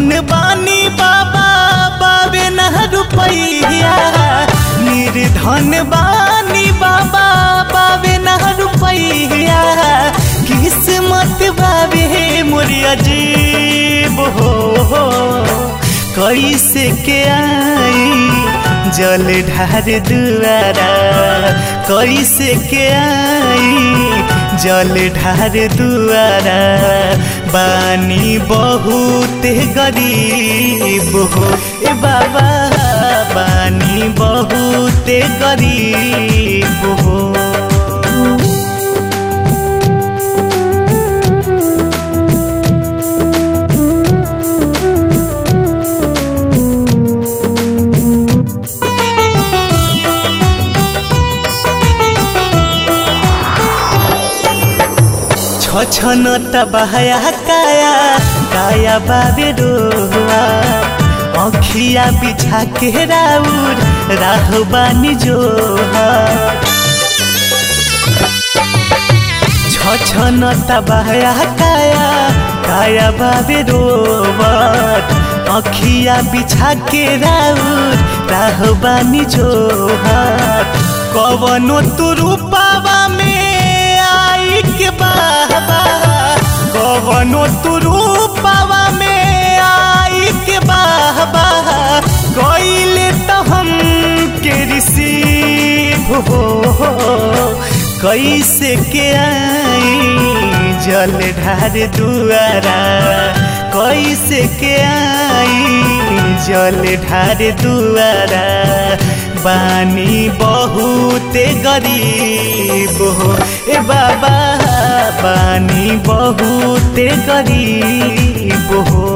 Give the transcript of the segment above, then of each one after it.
निर्धन बानी बाबा बाबे न रुपैया निर्धन बानी बाबा बाबे न रुपैया किस्मत बाबे मोरी अजीब हो कैसे के आई जल ढार दुआरा कैसे के आई जल ढार दुआरा बानी बहुत गरीब हो ए बाबा बानी बहुत गरीब हो छन तबाया काया काया बाबे रोआ अखिया बिछा के राउर राहबानी जो छन तबाया काया काया बाबे रोवत अखिया बिछा के राउर राहबानी जो कवनो तू रूपावा में आई के बाबा कवनो तू रूपावा में आई के बाबा कोइले तो हम के रिसीव हो कैसे के आई जल ढार दुआरा कैसे के आई जल ढार दुआरा बानी बहुत गरीब हो ए बाबा बानी बहुत गरीब हो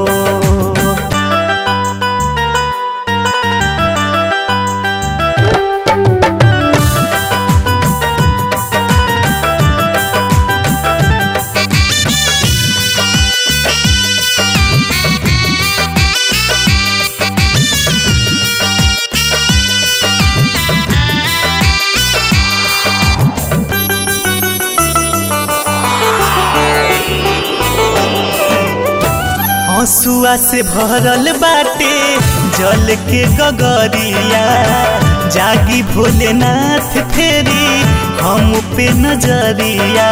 हसुआ से भरल बाटे जल के गगरिया जागी भोलेनाथ फेरी हम पे नजरिया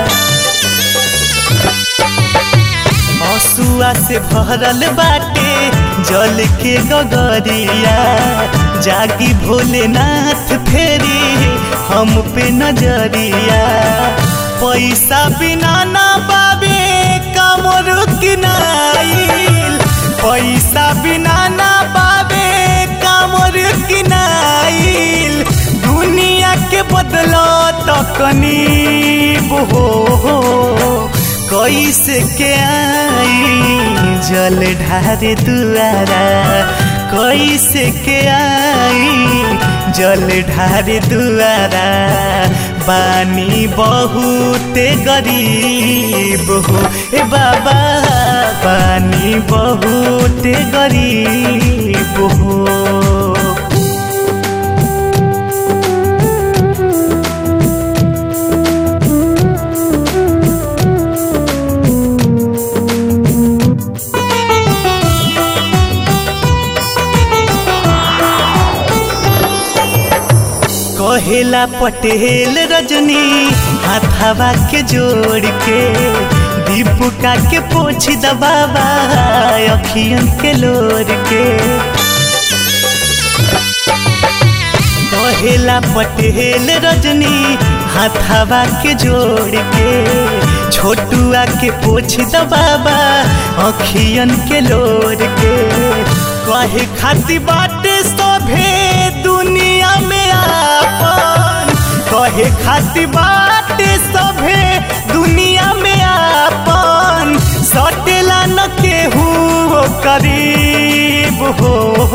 हसुआ से भरल बाटे जल के गगरिया जागी भोलेनाथ फेरी हम पे नजरिया पैसा बिना ना बाबे कमर किनाइल पैसा बिना ना बाबे कमर किनाइल दुनिया के बदलो तो कनीब हो कैसे के आई जल ढार दुआरा कैसे के आई जल ढार दुआरा बानी बहुत गरीब हो ए बाबा बानी बहुत गरीब हो कहेला पटेल रजनी हाथावा के जोड़ के दीपुका के पोछ दबावा अखियन के लोर के कहेला पटेल रजनी हाथावा के जोड़ के छोटुआ के पोछ दबावा अखियन के लोर के कहे खाती बाटे सभे दुनिया में आपन कहे खाती बाटे सभे दुनिया में आपन सटेला न केहू करीब हो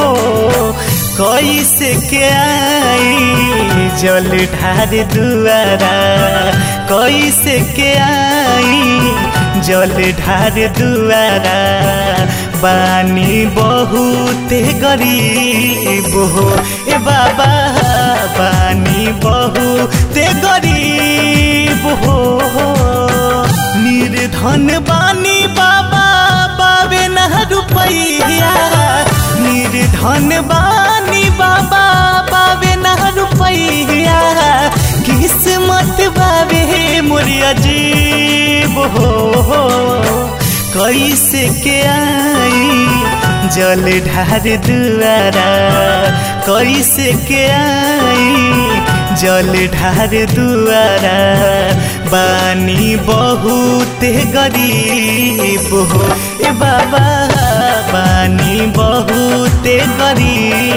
कैसे के आई जल ढार दुआरा कैसे के आई जल ढार दुआरा बानी बहुत गरीब हो ए बाबा बानी बहुत गरीब हो निर निर्धन बानी बाबा बाबे न रुपैया निर्धन बानी बाबा बाबे न रुपैया किस्मत बाबे मोर अजीब हो कैसे के आई जल ढार दुआरा कैसे के आई जल ढार दुआरा बानी बहुत गरीब हो ए बाबा बानी बहुत गरीब